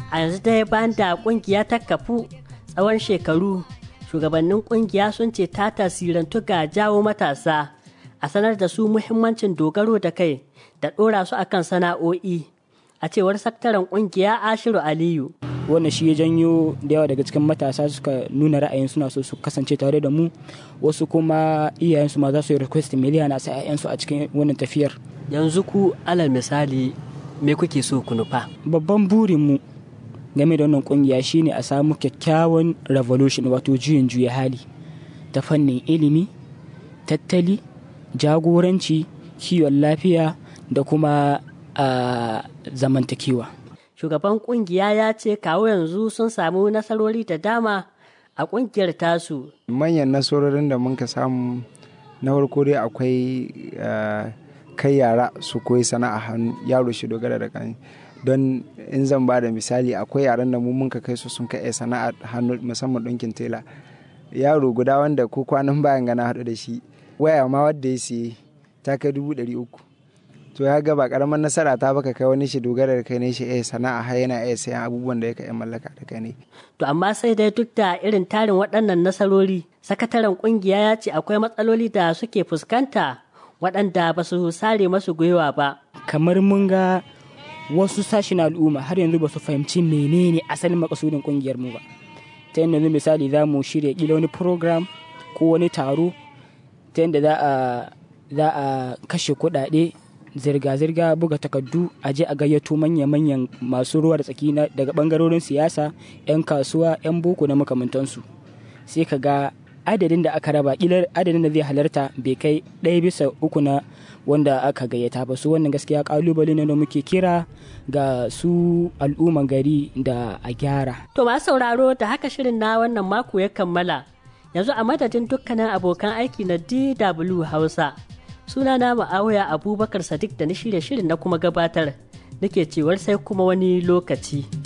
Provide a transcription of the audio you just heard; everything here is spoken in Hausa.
a yanzu dai bayan da kungiya ta kafu tsawon shekaru shugabannin kungiya sun ce ta tasirantu ga jawo matasa a sanar da su muhimmancin dogaro da kai da ɗora su akan sana'o'i a cewar sakataren kungiya ashiru aliyu wannan shi ya janyo da yawa daga cikin matasa suka nuna ra'ayin suna so su kasance tare da mu wasu kuma iyayensu ma za su yi request miliyan a sa 'ya'yansu a cikin wannan tafiyar yanzu ku alal misali me kuke so ku nufa babban burinmu game da wannan kungiya shine a samu kyakkyawan revolution wato juyin juya hali ta fannin ilimi tattali jagoranci kiwon lafiya da kuma a zamantakewa shugaban kungiya ya ce kawo yanzu sun samu nasarori da dama a kungiyar tasu manyan nasarorin da muka samu na farko dai akwai kai yara su koyi sana'a hannu yaro shi dogara da kan don in zan ba da misali akwai yaran da mu muka kai su sun kai sana'a hannu musamman ɗinkin tela yaro guda wanda ko kwanan bayan gana haɗu da shi waya ma wadda ya siye ta kai dubu ɗari uku to ya ga ba karamar nasara ta baka kai wani shi dogara da kai ne shi eh sana'a har yana iya sayan abubuwan da ya kai mallaka da kai ne to amma sai dai duk da irin tarin waɗannan nasarori sakataren kungiya ya ce akwai matsaloli da suke fuskanta waɗanda ba su sare masu gwiwa ba kamar mun ga wasu sashen al'umma har yanzu ba su fahimci menene asalin makasudin kungiyar mu ba ta yadda yanzu misali za mu shirya kila wani program ko wani taro ta yadda za a za a kashe kuɗaɗe zirga-zirga buga takardu a je a gayyato manya-manyan masu ruwa da tsaki daga bangarorin siyasa 'yan kasuwa 'yan boko na makamantansu sai ka ga adadin da aka raba kilar adadin da zai halarta bai kai ɗaya bisa uku na wanda aka gayyata ba su wannan gaskiya kalubale ne da muke kira ga su al'umman gari da a gyara to masu sauraro da haka shirin na wannan mako ya kammala yanzu a madadin dukkanin abokan aiki na dw hausa suna na ma'awaya abubakar sadiq da na shirya shirin na kuma gabatar nake cewar sai kuma wani lokaci